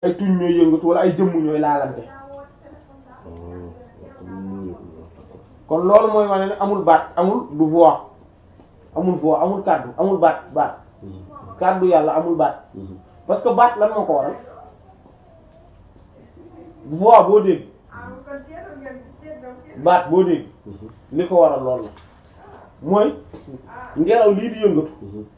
ay tuñ ñooy yëngatu wala ay jëmm ñooy laalante kon loolu mooy wane ne amul baat amul du voix amul voix amul kàddu amul baat baat kàddu yàlla amul baat parce que baat lan moo ko waral voix boo dégg baat boo dégg li ko waral lool la mooy ngelaw lii di yëngatu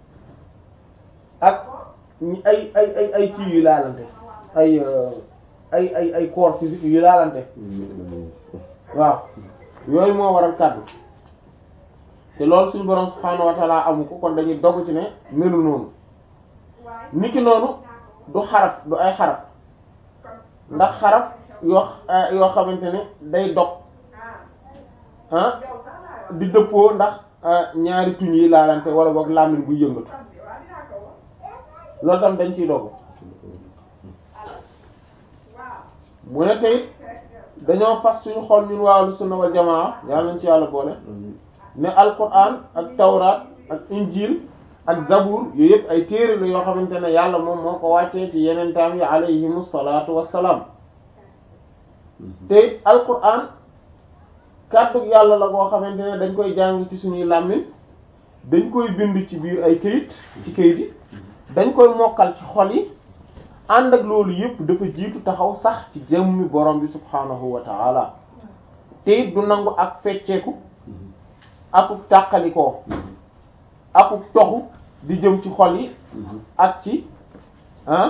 ak ay ay ay ay kii yu laalante ay ay ay ay corps physique yu laalante waaw yooyu moo waral kàddu te loolu suñu borom subhaanahu wa ta'ala amu ko kon dañuy dogg ci ne melu noonu niki noonu du xaraf du ay xaraf ndax xaraf yoo yoo xamante ne day dog ah di dëppoo ndax ñaari tuñ yi laalante wala boog làmmiñ buy yëngatu loolu tam dañ ciy dogg mu ne tey dañoo fas suñu xol ñun waa ahlu sunna wal jamaa yàlla nañ ci yàlla boole ne alquran ak tawraat ak injil ak zabur yooyu yëpp ay téere la yoo xamante ne yàlla moom moo ko wàccee ci yeneen taam yi alayhimu salaatu wassalaam te alquran kàddu yàlla la koo xamante ne dañ koy jàng ci suñuy làmmiñ dañ koy bind ci biir ay këyit ci këyit yi dañ koy mokkal ci xol yi ànd ak loolu yëpp dafa jiitu taxaw sax ci jëmmi borom bi subhaanahu wa ta'ala te it du nangu ak fecceeku akuk tàqalikoo akuk toxu di jëm ci xol yi ak ci ah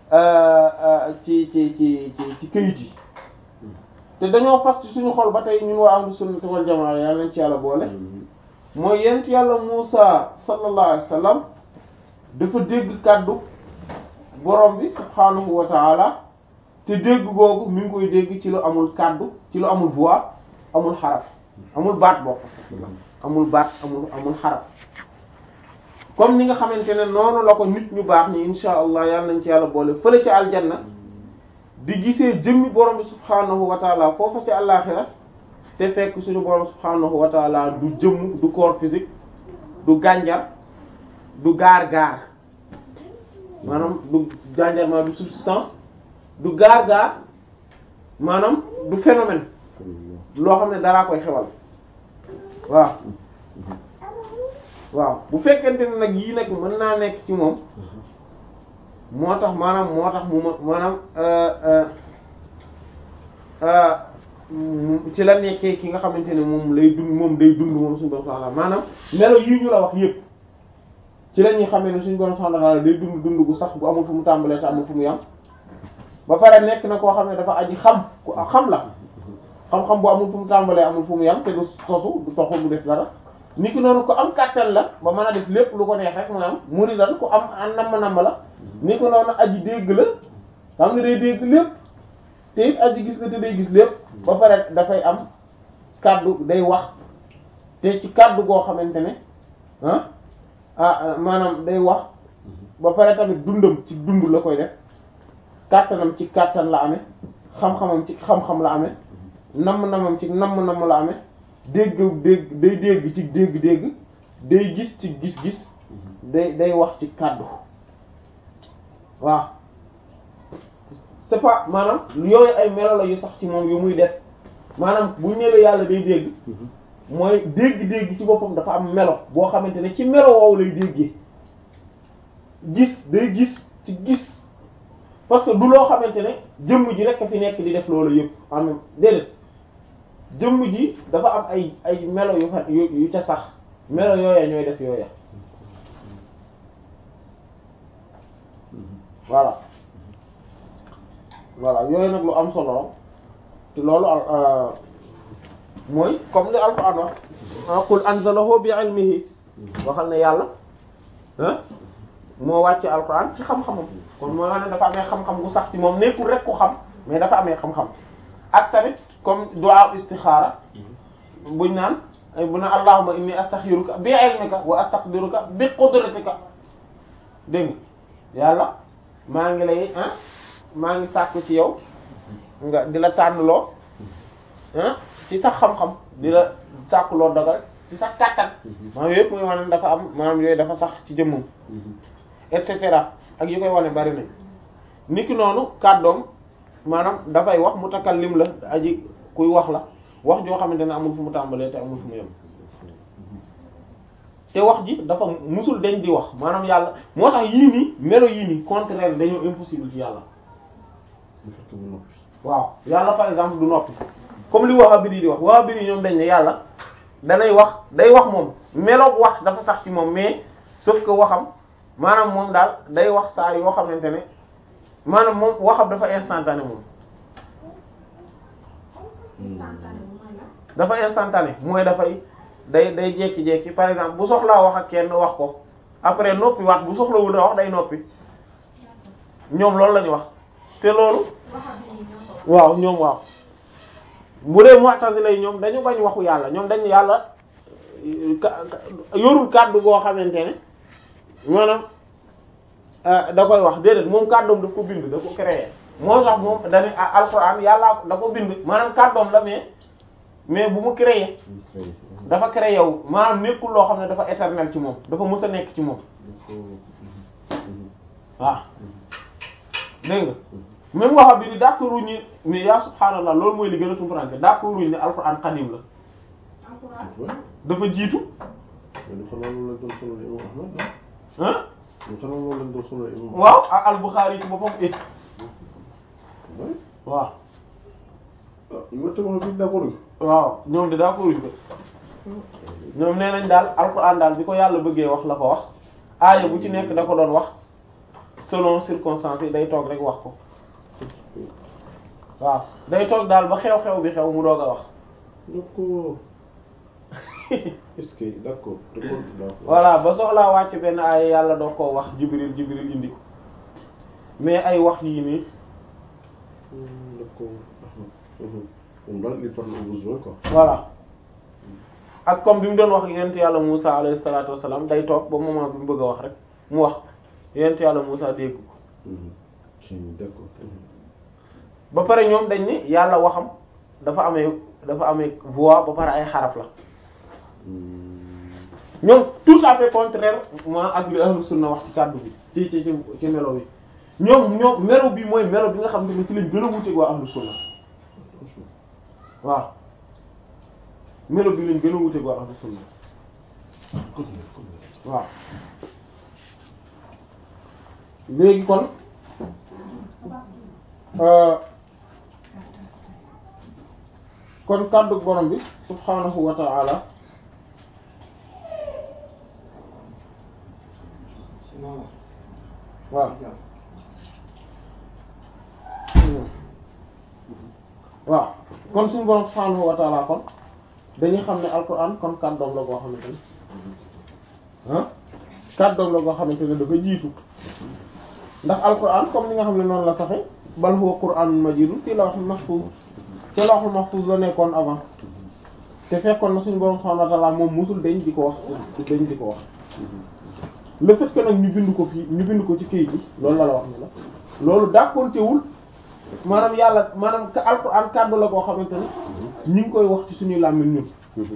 ci ci ci ci ci këyit yi te dañoo fas ci suñu xol ba tey ñun waa ahlu sunnati wal jamaa yàlla nañ ci yàlla boole mooy yent yàlla Muusa sallallahu alayhi wa sallam dafa dégg kàddu borom bi subhaanahu wa ta'ala te dégg googu mi ngi koy dégg ci lu amul kàddu ci lu amul voix amul xaraf amul baat bokk amul baat amul amul xaraf comme ni nga xamante ne noonu la ko nit ñu baax ni insha allah yàlla nañ ci yàlla boole fële ci aljanna di gisee jëmmi borom bi subhaanahu wa ta'ala foofu ci àllaaxira te fekk suñu borom subhaanahu wa ta'ala du jëmm du corps physique du gànjar du gaar-gaar maanaam du gànjar maanaam du substance du gaar-gaar maanaam du phénomène loo xam ne daraa koy xewal waaw waaw bu fekkente ne nag yii nag mën naa nekk ci moom moo tax maanaam moo tax mu ma maanaam ci la nekkee ki nga xamante ne moom lay dund moom day dund moom suñu borom subhanahu maanaam melo yii ñu la wax yépp ci la ñuy xamee ne suñu borom subhanahu day dund dund gu sax bu amul fu mu tàmbalee sa amul fu mu yam ba pare nekk na koo xam ne dafa aji xam ku xam la xam-xam bu amul fu mu tàmbalee amul fu mu yam te du sosu du toxu du def dara ni ki noonu ko am kàttan la ba mën a def lépp lu ko neex rek mu am muri lan ku am an namm namm la ni ko noonu aji dégg la xam ne day dégg lépp te it aji gis la te day gis lépp ba pare dafay am kàddu day wax te ci kàddu goo xamante ne ah ah maanaam day wax ba pare tamit dundam ci dund la koy def kàttanam ci kàttan la amee xam-xamam ci xam-xam la amee namm-namam ci namm-namm la amee dégg dégg day dégg ci dégg-dégg day gis ci gis-gis day day wax ci kàddu waaw c'est pas maanaam yooyu ay melo la yu sax ci moom yu muy def maanaam bu ñëwee yàlla day dégg mooy dégg-dégg ci boppam dafa am melo boo xamante ne ci melo woowu lay déggee gis day gis ci gis parce que du loo xamante ne jëmm ji rek a fi nekk di def loolu yëpp en même déedéet jëmm ji dafa am ay ay melo yu fa yu ca sax melo yooya ñooy def yooya voilà voilà yooyu nag lu am solo te loolu mooy comme li alquran wax qul anzalahu bi ilmihi waxal ne yàlla ah moo wàcce alquran ci xam-xamam kon mooy wax ne dafa amee xam-xam gu sax ci moom nekkul rek ku xam mais dafa amee xam-xam ak tamit comme du'a istixaara buñ naan bu na allahumma inni astaxiruka bi ilmika wa astaqdiruka bi qudratika dégg nga yàlla maa ngi lay ah maa ngi sàkku ci yow nga di la tànnloo ah ci sax xam-xam di la sàkkuloo dogal ci sax kàttan maanaam yëpp muy wane dafa am maanaam yooyu dafa sax ci jëmmam et cetera ak yu koy wane bari nañ niki noonu kàddoom maanaam dafay wax mutakallim la aji kuy wax la wax joo xamante ne amul fu mu tàmbalee te amul fu mu yem te wax ji dafa musul dañ di wax maanaam yàlla moo tax yii nii melo yii nii contraire dañoo impossible ci yàlla bu fekkee mu noppi. waaw yàlla par exemple du noppi comme li Wahhabite di wax Wahhabite ñoom dañ ne yàlla danay wax day wax moom meloog wax dafa sax ci moom mais sauf que waxam maanaam moom daal day wax saa yoo xamante ne maanaam moom waxam dafa instantané moom dafa instantané mooy dafay day day jekki-jekki par exemple bu soxlaa wax ak kenn wax ko après noppi waat bu soxlawul a wax day noppi ñoom loolu la ñu wax te loolu waaw ñoom waaw bu dee mu'tazila yi ñoom dañu bañ waxu yàlla ñoom dañu yàlla ka- ka- yorul kàddu goo xamante ne maanaam da koy wax déedéet moom kàddoom daf ko bind da ko créer moo tax moom dañu alxuraan yàlla da ko bind maanaam kàddoom la mais mais bu mu créer dafa créé wu maanaam nekkul loo xam ne dafa éternel ci moom dafa mës a nekk ci moom waaw dégg nga même waxa bi di d'accord wuñ mais yaa subhaanallah loolu mooy li gën a tumurànke d'accord wuñ ne alxuraan xadim la dafa jiitu mais xanaa loolu lañ doon sonal imam Ahmad ah mais xanaa loolu lañ doon sonal imam waaw ak al-Bukhari ci boppam it Ahmad waaw ah yow te wax bi d'accord waaw ñoom de d'accord wuñ ko ñoom nee nañ daal alxuraan daal bi ko yàlla bëggee wax la ko wax aaya bu ci nekk da ko doon wax selon circonstances yi day toog rek wax ko waaw day toog daal ba xew-xew bi xew mu doog a wax d'accord est-ce que d'accord d'accord d'accord voilà ba soxlaa wàcc benn aaya yàlla doog koo wax jibril jibril indi ko mais ay wax yii nii Hmm, d'accord moom daal il parle au besoin quoi voilà ak comme bi mu doon wax yent yàlla Musa alayhi salaatu wassalaam day toog ba moment bi mu bëgg a wax rek mu wax yent yàlla Musa dégg ko Mhm. ci d'accord ba pare ñoom dañ ni yàlla waxam dafa amee dafa amee voix ba pare ay xaraf la Hmm. ñoom tout à fait contraire ma ak li ahlu sunna wax ci kàddu bi ci ci ci ci melo bi ñoom ñoom melo bi mooy melo bi nga xam ne ci lañ gën a wuteeg waa ahlu sunna waaw melo bi lañ gën a wuteeg waa ahlu sunna waaw léegi kon euh, kon kàddu borom bi subhanahu wa ta'ala waaw waaw kon suñu borom subhanahu wa ta'ala kon dañuy xam ne alquran kon kàddoom la goo xamante ne ah kàddoom la goo xamante ne dafa jiitu ndax alquran comme ni nga xam ne noonu la saxe bal huwa qur'anun majidun fii lawhul mahfuz te lawhul mahfuz la nekkoon avant te fekkoon na suñu borom subhanahu wa ta'ala moom musul dañ di ko wax dañ di ko wax le fait que nag ñu bind ko fii ñu bind ko ci këyit bi loolu la la wax ne la loolu dàkkontewul maanaam yàlla maanaam ka alquran kàddu la koo xamante ne ñu ngi koy wax ci suñuy làmmiñ ñun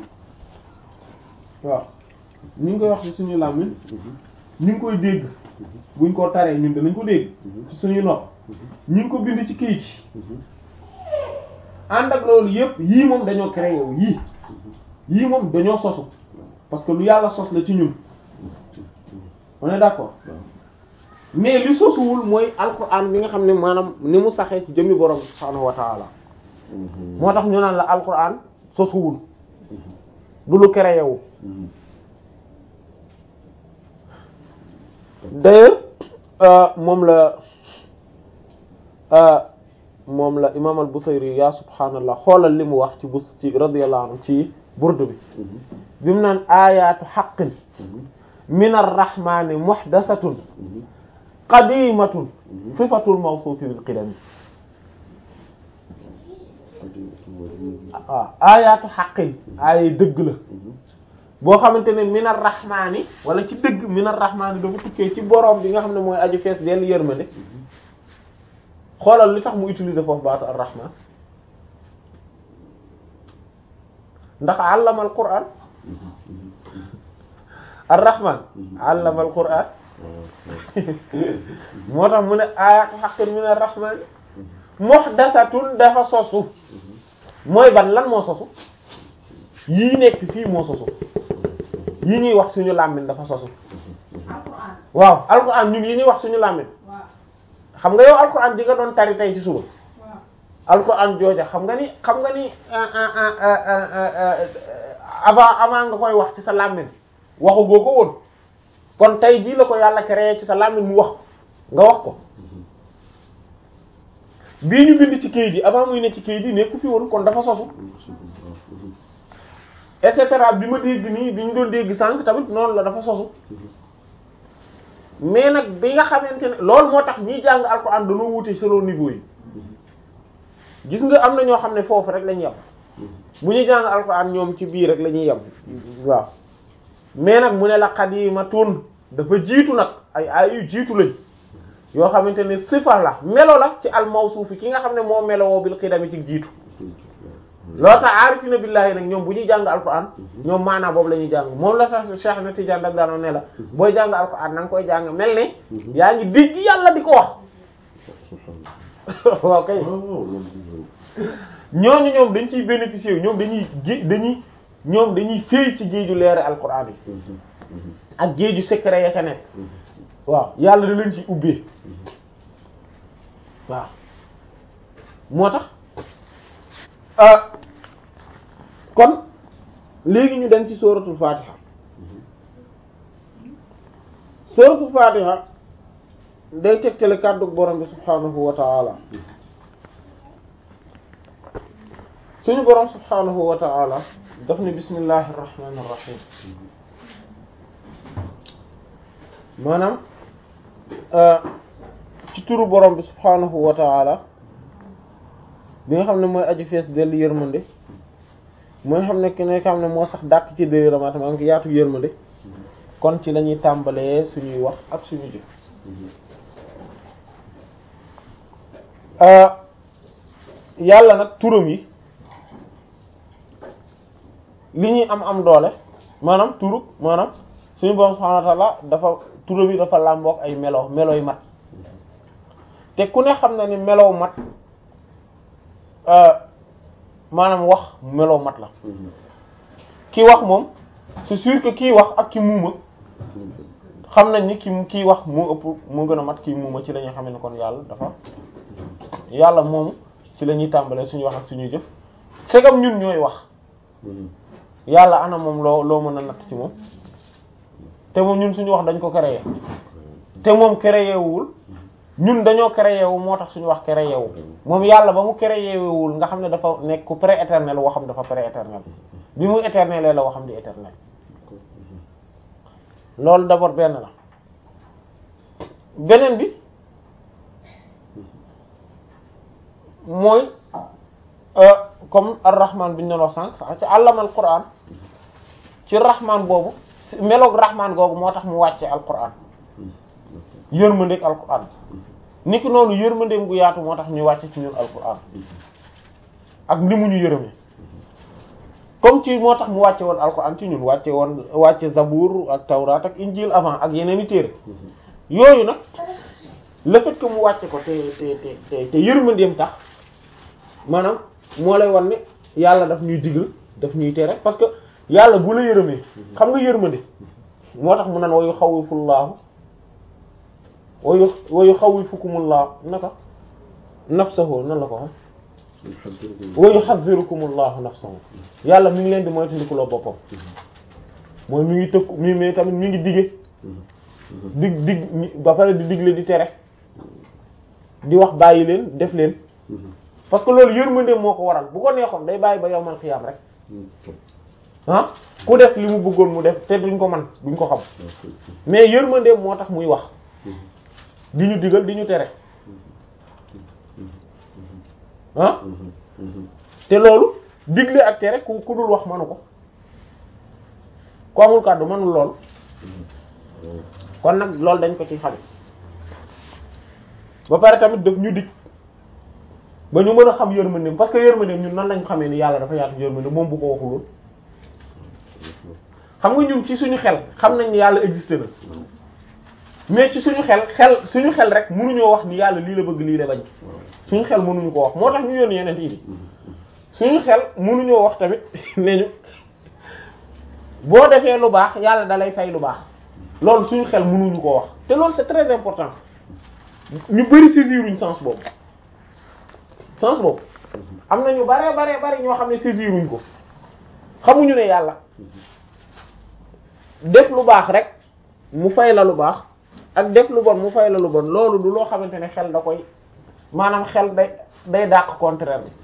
waaw ñu ngi koy wax ci suñuy làmmiñ ñu ngi koy dégg buñ ko taree ñun danañ ko dégg ci suñuy nopp ñu ngi ko bind ci këyit yi ànd ak loolu yépp yii moom dañoo créé wu yii yii moom dañoo sosu parce que lu yàlla sos la ci ñun on est d'accord mais li sosuwul mooy alquran bi nga xam ne maanaam ni mu saxee ci jëmmi borom subhaanahu wa ta'ala moo tax ñu naan la alquran sosuwul du lu créé wu d'ailleurs euh, moom la euh, moom la imam al-Busayri ya subhaanallah xoolal li mu wax ci bus ci radiyallahu anhu ci burdu bi bi mu naan ayatu haqqin min ar-rahmani muhdathatun qadimatun sifatul mawsuufi bil qidam waaw ayatu haqqin ay dëgg la boo xamante ne min ar-rahmani wala ci dëgg min ar-rahmani dafa tukkee ci boroom bi nga xam ne mooy aju fees dell yërmande xoolal li tax mu utiliser foofu baatu ar-rahman ndax allama al-qur'an ar-rahman allama al-qur'an moo tax mu ne ayatu haqqin min ar-rahman muhdathatun dafa sosu mooy ban lan moo sosu yii nekk fii moo sosu yii ñuy wax suñu làmmiñ dafa sosu alquran waaw alquran ñun yi ñuy wax suñu làmmiñ waaw xam nga yow alquran di nga doon tari tey ci suba waaw alquran jooja xam nga ni xam nga ni ah, ah, ah, ah, ah, ah, ah, avant avant nga koy wax ci sa làmmiñ waxu boo ko woon kon tey jii la ko yàlla créé ci sa làmmiñ mu wax nga wax ko bii ñu bind ci kayit yi avant muy ne ci kayit yi nekku fi woon kon dafa sosu et cetera bi ma dégg nii bi ñu doon dégg sànq tamit noonu la dafa sosu mais nag bi nga xamante ne loolu moo tax ñiy jàng alxuraan dañoo wute selon niveau yi gis nga am na ñoo xam ne foofu rek la ñuy yem bu ñuy jàng alxuraan ñoom ci biir rek la ñuy yem waaw mais nag mu ne la qadimatun dafa jiitu nag ay ay yu jiitu lañ yoo xamante ne sifa la melo la ci al mawsuufi ki nga xam ne moo melowoo bil qidami ci jiitu loolu tax aarifina billahi nag ñoom bu ñuy jàng alquran ñoom maanaam boobu la ñuy jàng moom la tax Cheikh na Tidiane dag daanoo ne la booy jàng alquran na nga koy jàng mel ne yaa ngi dégg yàlla di ko wax waaw kay ñooñu ñoom dañ ciy bénéficier wu ñoom dañuy gé dañuy ñoom dañuy féey ci géeju leere alquran yi ak géeju secret ya ca nekk waaw yàlla da leen ci ubbee waaw moo tax ah kon léegi ñu dem ci suratul fatiha suratul fatiha day tegtale kàddu borom bi subhanahu wa ta'ala suñu borom subhanahu wa ta'ala daf ne bismillahir rahmanir rahim maanaam ci turu borom bi subhanahu wa ta'ala bi nga xam ne mooy aju fees dellu yërmande mooy xam ne ki ne xam ne moo sax dàq ci dëy ramata maa ngi yaatu yërmande kon ci la ñuy tàmbalee suñuy wax ak suñu jëf yàlla nag turam yi li ñuy am am doole maanaam turu maanaam suñu borom subhanahu wa ta'ala dafa turam yi dafa làmbook ay melo melo yu mat te ku ne xam na ni melow mat maanaam wax melow mat la ki wax moom c'est sûr que kii wax ak ki muuma xam nañ ni ki kii wax moo ëpp moo gën a mat kii muuma ci la ñuy xam ne kon yàlla dafa yàlla moomu ci la ñuy tàmbalee suñu wax ak suñuy jëf segam ñun ñooy wax yàlla ana moom loo loo mën a natt ci moom te moom ñun suñu wax dañ ko créé te moom créé wul ñun dañoo créé wu moo tax suñu wax créé wu moom yàlla ba mu créé wul nga xam ne dafa nekk ku pré-éternel waxam dafa pré-éternel bi mu éternel la waxam di éternel loolu d'abord benn la beneen bi mooy comme ar-rahman bi ñu doon wax sànq ci àllamal Qur'an ci rahman boobu meloog rahman googu moo tax mu wàcce al-Qur'an yërmandeeg al-Qur'an niki noonu yërmandeem gu yaatu moo tax ñu wàcce ci ñun al-Qur'an ak ni mu ñu yërëme comme ci moo tax mu wàcce woon al-Qur'an ci ñun wàcce woon wàcce Zabour ak Tawrat ak Injil avant ak yeneen i téere yooyu nag le fait que mu wàcce ko te te te te te yërmandeem tax maanaam moo lay wan ne yàlla daf ñuy digal daf ñuy tere parce que yàlla bu la yërëmee xam nga yërmande moo tax mu naan wayu xawwifullaahu wayu wayu xawwifukumullahu naka nafsahu nan la ko xam wayu xaddirukumullahu nafsahu yàlla mi ngi leen di moytandikuloo boppam mooy mi ngi tëkku mi mais tamit mi ngi dige dig dig ba pare di digle di tere di wax bàyyi leen def leen parce que loolu yërmande moo ko waral bu ko neexoon day bàyyi ba yowmal xiyaam rek ah ku def li mu bëggoon mu def te duñ ko man duñ ko xam mais yërmande moo tax muy wax di ñu digal di ñu tere ah te loolu digle ak tere ku ku dul wax manu ko ku amul kàddu manul lool kon nag loolu dañ ko ci xame ba pare tamit daf ñu dig ba ñu mën a xam yërmandeem parce que yërmandeem ñun nan lañ xamee ni yàlla dafa yaatu yërmandeem moom bu ko waxuloon xam nga ñun ci suñu xel xam nañ ni yàlla existé na mais ci suñu xel xel suñu xel rek mënuñoo wax ni yàlla lii la bëgg lii la bañ suñu xel mënuñu ko wax moo tax ñu yónni yeneen yi suñu xel mënuñoo wax tamit ne ñu boo defee lu baax yàlla da lay fay lu baax loolu suñu xel mënuñu ko wax te loolu c'est très important ñu bari saisiruñ sens boobu sens boobu am na ñu bare bare bare ñoo xam ne saisiruñ ko xamuñu ne yàlla def lu baax rek mu fay la lu baax ak def lu bon mu fay la lu bon loolu du loo xamante ne xel da koy maanaam xel day day dàq contraire bi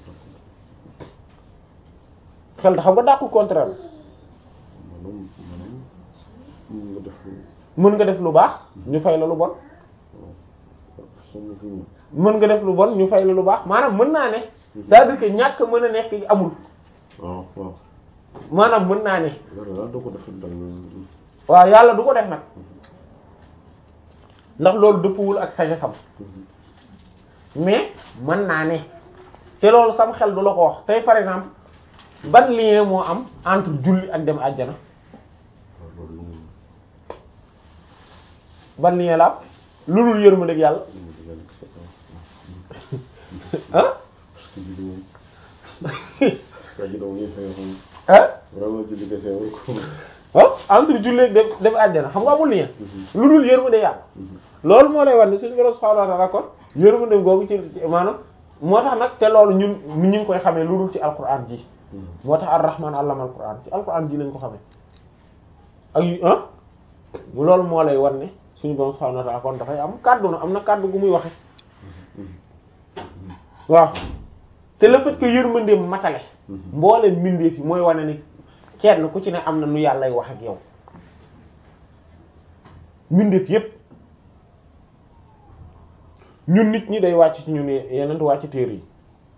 xel da xam nga dàq contraire bi maanaam maanaam mën nga def mën nga def lu baax ñu fay la lu bon somme fi mu mën nga def lu bon ñu fay la lu baax maanaam mën naa ne c'est-à-dire que ñàkk mën a nekk amul waaw waaw maanaam mën naa ne yàlla daal doo ko def dal waaw yàlla du ko def nag ndax loolu dëppwul ak sagesse am mais mën naa ne te loolu sam xel du la ko wax tey par exemple ban lien moo am entre julli ak dem àjjana waaw loolu moom ban lien la am lu dul yërmande ak yàlla moom di yàlla kese ah parce que julli moom parce que aji doom yi fay xam ah vraiment julli kese war ko ah entre julli ak dem dem àjjana xam nga amul lien lu dul yërmande yàlla loolu moo lay wax ne suñu borom subhanahu wa ta'ala kon yërmande googu ci maanaam moo tax nag te loolu ñun ñu ngi koy xamee lu dul ci alquran ji moo tax ar-rahman allama alquran ci alquran ji lañ ko xamee ak yu ah loolu moo lay wan ne suñu borom subhanahu wa ta'ala kon dafay am kàddu na am na kàddu gu muy waxe waaw te le fait que yërmandeem matale mboolem mbindeef yi mooy wane ni kenn ku ci ne am na nu yàllay wax ak yow mbindeef yépp ñun nit ñi day wàcc ci ñun yeneen wàcc téere yi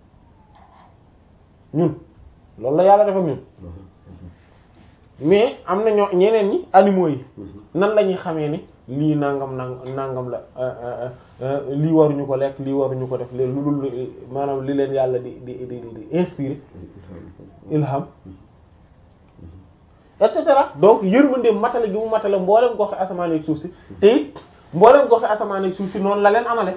ñun loolu la yàlla def ak ñun mais am na ñoo ñeneen ñi animaux yi nan la ñuy xamee ni lii nangam nang nangam la lii waruñu ko lekk lii waruñu ko def léegi lu dul maanaam li leen yàlla di di di di inspiré ilham et cetera donc yërmande matale gi mu matale mboolem goxe asamaan ak suuf si te it mboolem goxe asamaan ak suuf si noonu la leen amale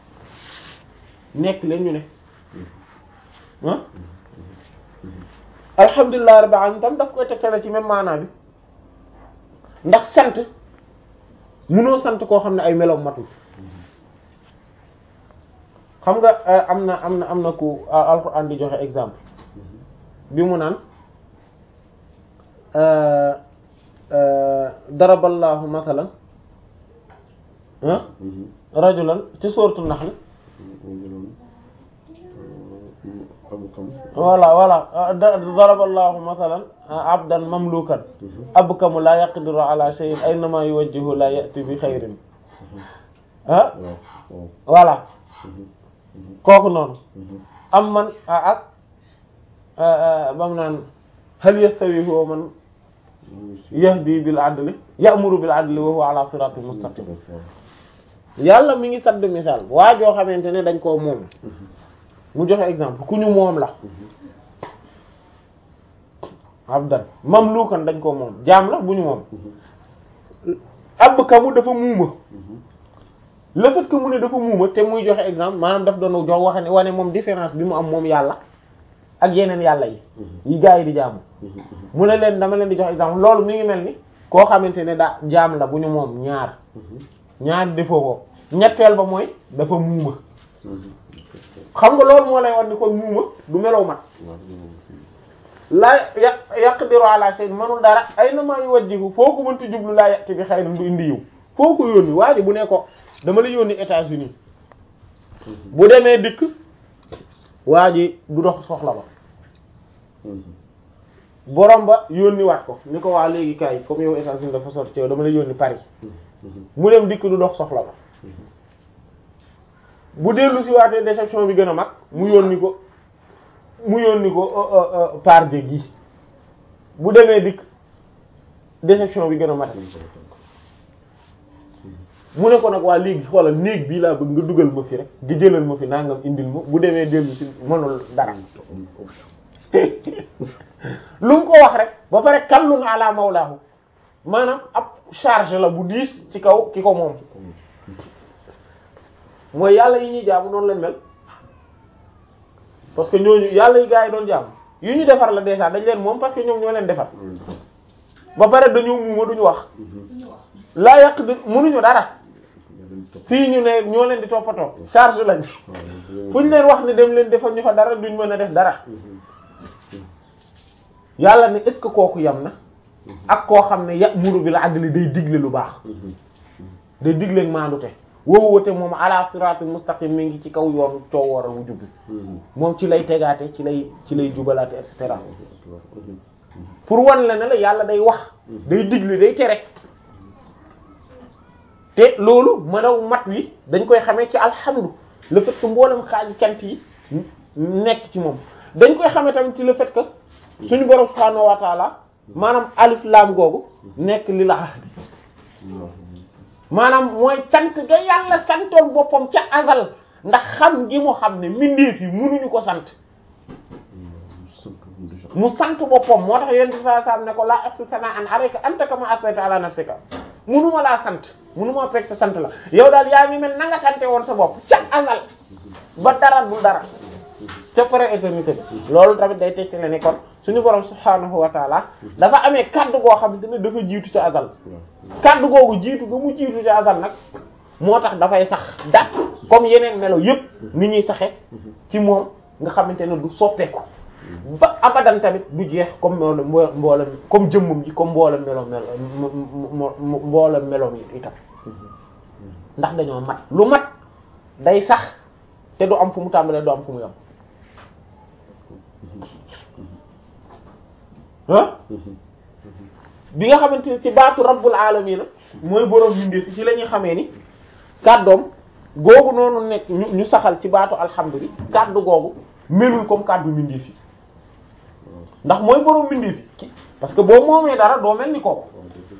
nekk leen ñu ne ah alhamdulilah rabbil alamin tam daf koy tegtale ci même maanaa bi ndax sant mënoo sant koo xam ne ay meloom matul xam nga am na am na am na ku alxuraan di joxe exemple bi mu naan daraballahu masalan rajulan ci sooratu Nahl voilà voilà daraballahu masalan abdan mamlukan abkamu la yaqdiru ala shay'in aynama yuwajjihu la ya'ti bi xayrin ah voilà kooku noonu am man ak bam naan hal yastawi huwa man yahdi bil adli ya'muru bil adli wa huwa ala siratin mustaqim yàlla mi ngi sadd misaal waa joo xamante ne dañ koo moom mu joxe exemple ku ñu moom la abdan mamlukan dañ koo moom jaam la bu ñu moom ab kamu dafa muuma le fait que mu ne dafa muuma te muy joxe exemple maanaam daf doon jox wax ne wane moom différence bi mu am moom yàlla ak yeneen yàlla yi yi gaa yi di jaamu mu ne leen dama leen di jox exemple loolu mi ngi mel ni koo xamante ne daa jaam la bu ñu moom ñaar ñaar defoo ko ñetteel ba mooy dafa muuma xam nga loolu moo lay wan ni kon muuma du melow mat laa yaq yaqdiru ala shay manul dara ay na maa yuwajjihu foo ko mënti jublu laa yàq bi xayran du indi yiw foo ko yónni waa ji bu ne ko dama la yónni États-Unis bu demee dikk waa ji du dox soxla ba borom ba yónni waat ko ni ko waa léegi kaay comme yow États-Unis dafa sori ci yow dama la yónni Paris mu dem dikk du dox soxla ba bu dellu si waatee déception bi gën a mag mu yónni ko mu yónni ko par de gi bu demee dikk déception bi gën a mat mu ne ko nag waa léegi xoolal néeg bii laa bëgg nga dugal ma fi rek nga jëlal ma fi nangam indil ma bu demee dellu si mënul dara lu mu ko wax rek ba pare kallun ala mawlaahu maanaam ab charge la bu diis ci kaw ki ko moom mooy yàlla yi ñuy jaamu noonu lañ mel parce que ñooñu yàlla yi gaa yi doon jaamu yu ñu defar la déjà dañ leen moom parce que ñoom ñoo leen defar ba pare dañoo muuma duñu wax laa yàq di mënuñu dara fii ñu ne ñoo leen di toppatoo charge lañ fu ñu leen wax ne dem leen defal ñu fa dara duñ mën a def dara yàlla ne est-ce que kooku yam na ak koo xam ne ya'muru bil adli day digle lu baax day digle ak maandute woowu wate moom ala siratul mustaqim mi ngi ci kaw yoonu coow waral wu jubbi moom ci lay tegaate ci lay ci lay jubalaate et cetera pour wan la ne la yàlla day wax day digle day tere te loolu mënaw mat wi dañ koy xamee ci alhamdu le fait que mboolem xaaji cant yi nekk ci moom dañ koy xamee tamit ci le fait que suñu borom subhaanahu wa taala maanaam alif laam googu nekk li la ahdi maanaam mooy sant ga yàlla santoon boppam ca azal ndax xam gi mu xam ne mbindeef yi mënuñu ko sant mu sant boppam moo tax yonent bi sallallahu alayhi wasallam ne ko laa ahsi sana'an alayka anta kama asnayta ala nafsika mënuma laa sant mënuma fekk sa sant la yow daal yaa ngi mel na nga sante woon sa bopp ca azal ba dara du dara ca pré éternité bi loolu tamit day tekki ne ni kon suñu borom subhaanahu wa taala dafa amee kaddu goo xamante ne dafa jiitu ca azal kaddu googu jiitu ga mu jiitu ca azal nag moo tax dafay sax dat comme yeneen melo yépp ni ñuy saxe ci moom nga xamante ne du soppeeku ba abadan tamit du jeex comme mboolem mboolem comme jëmmum ji comme mboolem melo melo mboolem meloom yi itam ndax dañoo mat lu mat day sax te du am fu mu tàmbalee du am fu mu yam ah bi nga xamante ne ci baatu rabbul alamin mooy boroom mbindeef ci la ñuy xamee ni kàddoom googu noonu nekk ñu ñu saxal ci baatu alhamdulilah kàddu googu melul comme kàddu mbindeef yi ndax mooy boroom mbindeef yi parce que boo moomee dara doo mel ni kooku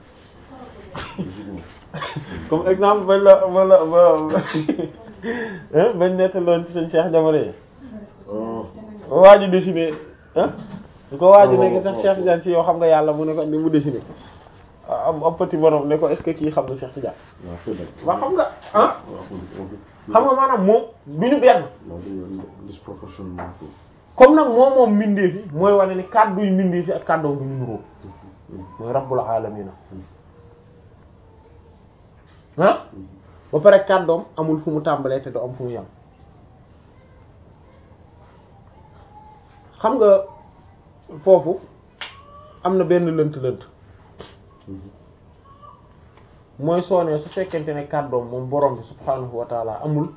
comme exemple bañ la wala ba bañ nettaloon ci seen Cheikh jamono yi waa ji dessiné ah ñu ko waa ji nekk sax Cheikh Tidiane ci yow xam nga yàlla mu ne ko ni mu dessiné am am petit borom ne ko est-ce que kii xam na Cheikh Tidiane waaw xam nga ah xam nga maanaam moom du ñu benn comme nag moom moom mbindeef yi mooy wane ni kàddu yu mbindeef yi ak kàddoom du ñu nuroo mooy rabbul alamin ah ba pare kàddoom amul fu mu tàmbalee te du am fu mu yam xam nga foofu am na benn lënt-lënt mooy soonee su fekkente ne kàddoom moom borom bi subhaanahu wa taala amul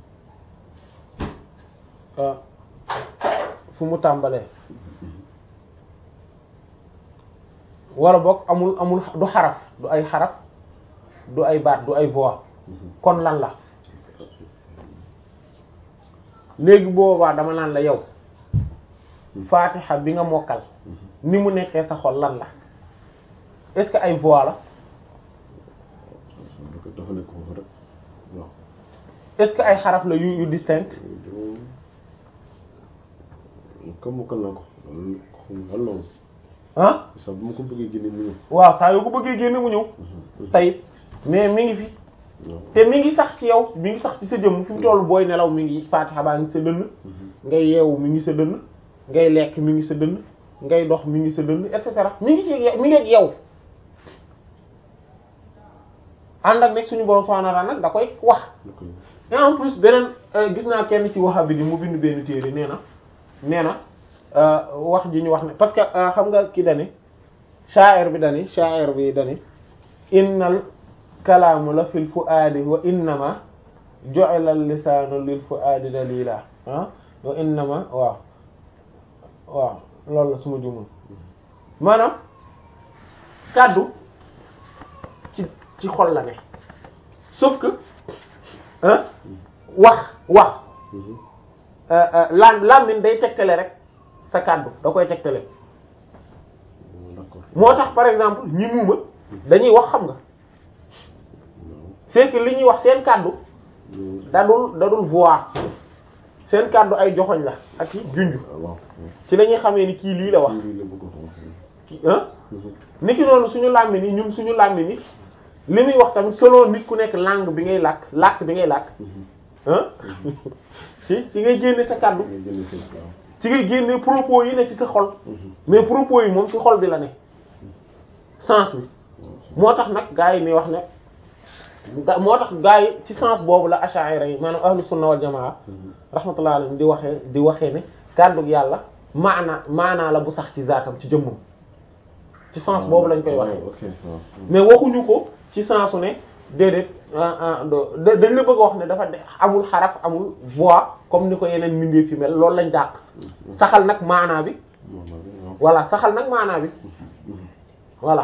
fu mu tàmbalee wala boog amul amul du xaraf du ay xaraf du ay baat du ay voix kon lan la léegi boobaa dama naan la yow faatixa bi nga mokkal ni mu nekkee sa xol lan la est-ce que ay voix la est-ce que ay xaraf la yu yu distinct comme mokkal naa ko loolu ah sax bu ma ko bëggee génne mu ñëw waaw saa yoo ko bëggee génne mu ñëw tey mais mi ngi fi te mi ngi sax ci yow mi ngi sax ci sa jëmm fi mu tollu booy nelaw mi ngi faatixa baa ngi sa dënn ngay yeewu mi ngi sa dënn ngay lekk mi ngi sa dënn ngay dox mi ngi sa dënn et cetera mi ngi ci mi ngi ak yow ànd ak nekk suñu borom subhanahu wa ta'ala nag da koy wax et en plus beneen gis naa kenn ci wahabi bi mu bind benn téere nee na nee na wax ji ñu wax ne parce que xam nga ki dani sha'ir bi dani sha'ir bi dani innal kalaamu la fil fu'aadi wa innama ju'ila al-lisaanu lil fu'aadi dalila ah wa innama waaw waaw loolu la suma jumul maanaam kàddu ci ci xol la ne sauf que ah wax wax lam làmmiñ day tegtale rek sa kàddu da koy tegtale moo tax par exemple ñi muuma dañuy wax xam nga c'est que li ñuy wax seen kàddu dadul dadul voix seen kàddu ay joxoñ la ak i junj ci la ñuy xamee ni kii lii la wax kii ah niki noonu suñu làmmiñ yi ñun suñu làmmiñ yi li muy wax tamit selon nit ku nekk langue bi ngay làkk làkk bi ngay làkk ah ci ci ngay génne sa kàddu nga génne seen waaw. ci ngay génne propos yi ne ci sa xol mais propos yi moom ci xol bi la ne sens bi moo tax nag gaa yi ni wax ne ga- moo tax gaa yi ci sens boobu la ash'ari yi maanaam ahlu sunna wal jamaa rahmatullahi alayhim di waxee di waxee ne kàddug yàlla maana maanaa la bu sax ci zaatam ci jëmmam ci sens boobu lañ koy waxee ok waaw. mais waxuñu ko ci sensu ne déedéet ah ah do- da- dañ la bëgg a wax ne dafa de amul xaraf amul voix comme ni ko yeneen mbindeef fi mel loolu lañ dàq saxal nag maanaa bi moom la waaw. voilà saxal nag maanaa bi